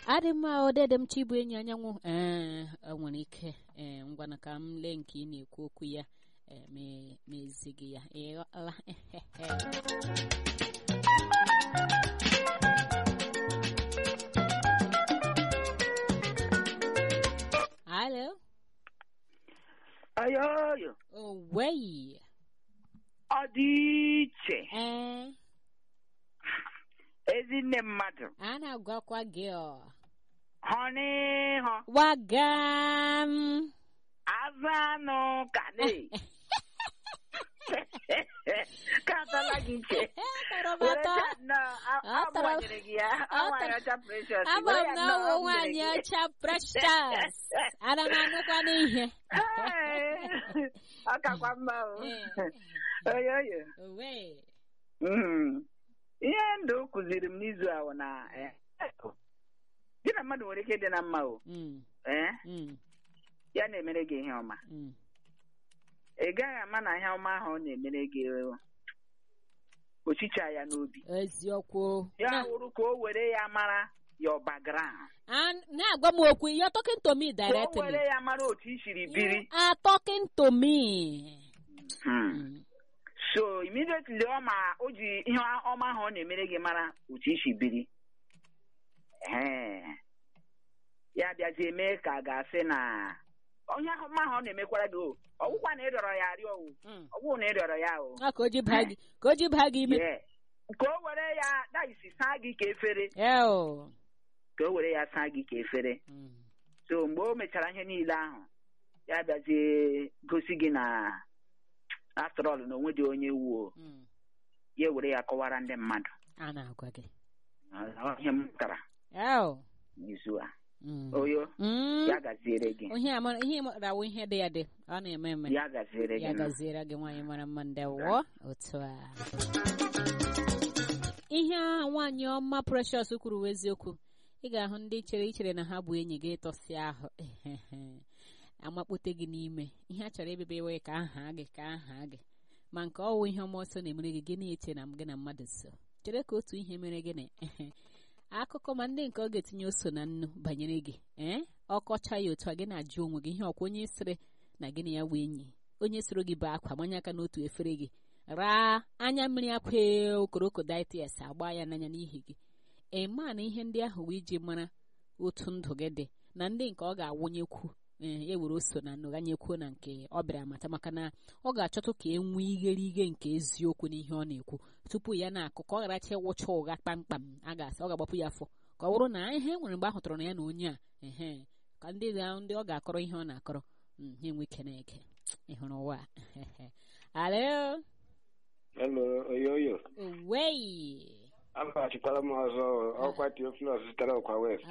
adị mma odede m chibụ enyi anyanwụ ee nwere ike ee ngwana ka m lee nke ị na-ekwu okwu ya ee ma ezighị ya ịghọla alo ayoyo oweyi ọ dị iche ee ezinne mmadụ a na-agwakwa gị ọ hụ n'ihu wagam azụ anụ ka dị ka atala gị iche were Tọrọbata. ka na a- Ọ tọrọ- agbanyere gị ya ọ anwaanyị tọrọ- ọcha precious Ama were m ya na nnọọ ọwụ agbanyere nwaanyị gị. ọcha precious ana m anụkwa n'ihe Ee, ọ kakwa mma o Ee. oyoyo owe Mm. ihe ndụ kụziri m n'izu ahụ na eh, gị na mmadụ nwere ike ịdị na mma o Mm, ee mm, ya na-emere gị ihe ọma mm. ị gaghị ama na ihe ọma ahụ ọ na-emere gị ochicha ya n'obi eziokwu ya Na- wụrụ ka o were ya mara your background a- na-agwa m okwu you're talking to me ka o directly were ya mara otu i siri you biri are talking to me Hmm. Mm, so immediately ọ ma o ji ihe ọma ahụ ọ na-emere gị mara otu i si biri Ee. ya bịazie mee ka a ga-asị na onye ọma ahụ ọ na-emekwara gị o ọgwụkwa na ịrịọrọ ya arịọ o mm. ọgwụ na ịrịọrọ ya o Ah, ka o ji baa gị ka o ji baa gị ime Yeah. ka o were ya daisi saa gị ka efere Eo. ka o were ya saa gị ka efere Mm, so mgbe o mechara ihe niile ahụ ya bịazie gosi gị na after all na onwe dị onye wuo mm. ya were ya kọwara ndị mmadụ a na-agwa gị Ọ ihe m mụtara Eo. n'izu a Mm. oyo Mm. ya gaziere gị ihe ama ihe rawo ihe dị ya dị ọ na-eme eme ya gaziere gị ya nụ. gaziere gị nwaanyị mara mma ndewo otu a ihe a nwaanyị ọma precious kwuru bụ eziokwu ị ga-ahụ ndị chere ichere na ha bụ enyi gị ịtọsị ahụ amakpote gị n'ime ihe a chọrọ ebebe iwe ka aha gị ka aha gị ma nke ọwụ ihe ọma ọsọ na-emere gị gị na-eche na gị na mmadụ so chere ka otu ihe mere gị na akụkọ ma ndị nke ọ ga-etinye oso na nnu banyere gị ee ọkọcha ya otu a gị na-ajụ onwe gị ihe ọkwa onye sịrị na gị na ya bụ enyi onye soro gị bụ akwa manye aka n'otu efere gị raa anya mmiri akwa okorokodaitis agba ya n'anya n'ihi gị ema na ihe ndị ahụ wee iji mara otu ndụ gị dị na ndị nke ọ ga-awụnyekwu ee ya were oso na nnụganyekwuo na nke ọ bịara amata maka na ọ ga-achọtụ ka e nwee igheriighe nke eziokwu n'ihe ọ na-ekwu tupu ya na-akụ ka ọ gharacha ịwụcha ụgha kpamkpam a ga-asị ọ ga-agbapụ ya afọ ka ọ bụrụ na ihe nwere mgbe a hụtara na ya na onye a ehe ka ndị ga- ndị ọ ga-akọrọ ihe ọ na-akọrọ mm, ha enwe ike na-eke ị hụrụ ụwa a? alo Hello, oyoyo. owei Agbachikwala m ọzọ ọkwa Theophilus sitere ọkwa West.